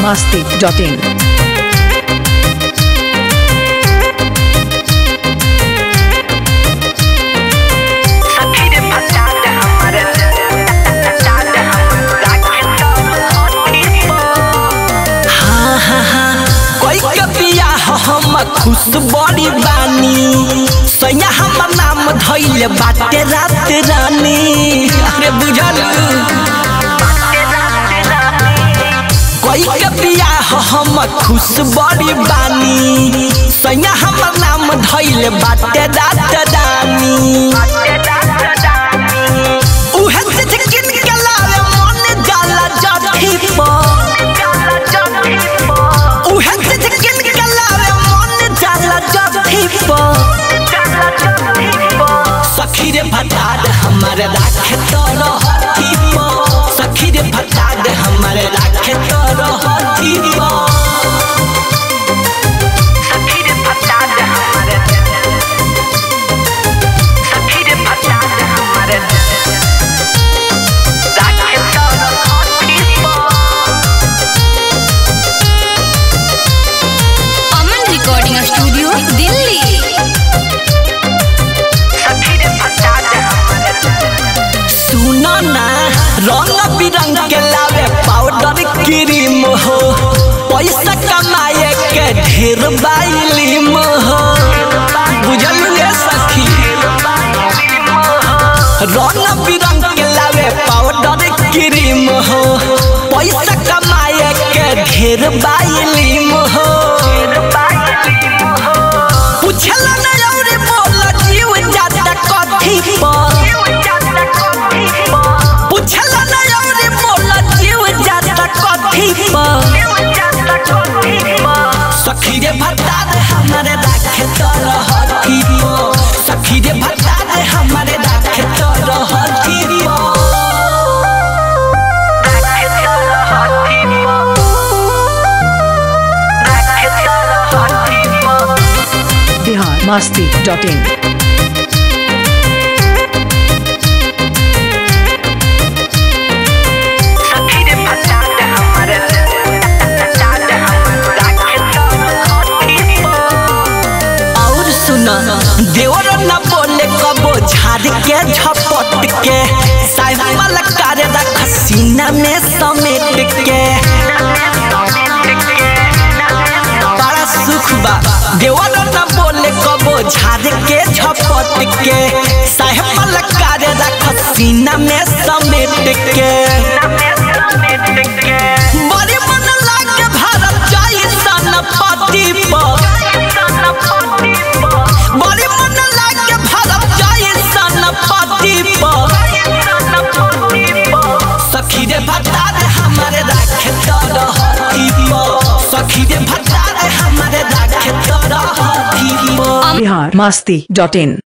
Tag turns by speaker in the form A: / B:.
A: masti.in.
B: हाँ हाँ हाँ कोई के बियाह हम खुश बड़ी बानी सैया हमर नाम धैल बाटे रात रानी अरे बुझल कोई के बियाह हम खुश बड़ी बानी सैया हमर नाम धैल बाटे रात रानी उहे से किन के लावे मन जाला जठी पर उहे से किन के लावे मन जाला जठी पर सखी रे भटाद हमारे राखे तो रहती पर सखी रे भटाद हमारे राखे तो रहती पर
C: अमन रिकॉर्डिंग स्टूडियो दिल्ली
B: सुनो ना रंग बिरंग के लावे पाउडर क्रीम हो पैसा कमाए के ढेर बाइलिम हो बुझल रे सखी रंग बिरंग के लावे पाउडर क्रीम हो पैसा कमाए के ढेर बाइलिम हो पूछला ना और बोल जीव जाता कथी पर पूछला ना और बोल जीव जाता कथी पर सखी रे भत्ता दे हमारे राखे तो रहती पर सखी रे भत्ता दे हमारे राखे तो रहती पर
A: Bihar masti.in.
B: और सुना देवर न बोले कबो झाड़ के झपट के साइकिल करे रख सीना में समेट के बड़ा सुख बा देवर न बोले कबो झाड़ के झपट के साइकिल करे रख सीना में समेट के बड़ी मन लागे भारत जाई सन पति पर बड़ी मन लागे भारत जाई सन पति पर सखी रे भत्ता रे हमारे राखे तो रहती पर सखी रे भत्ता रे हमारे राखे तो रहती पर
A: Bihar masti.in.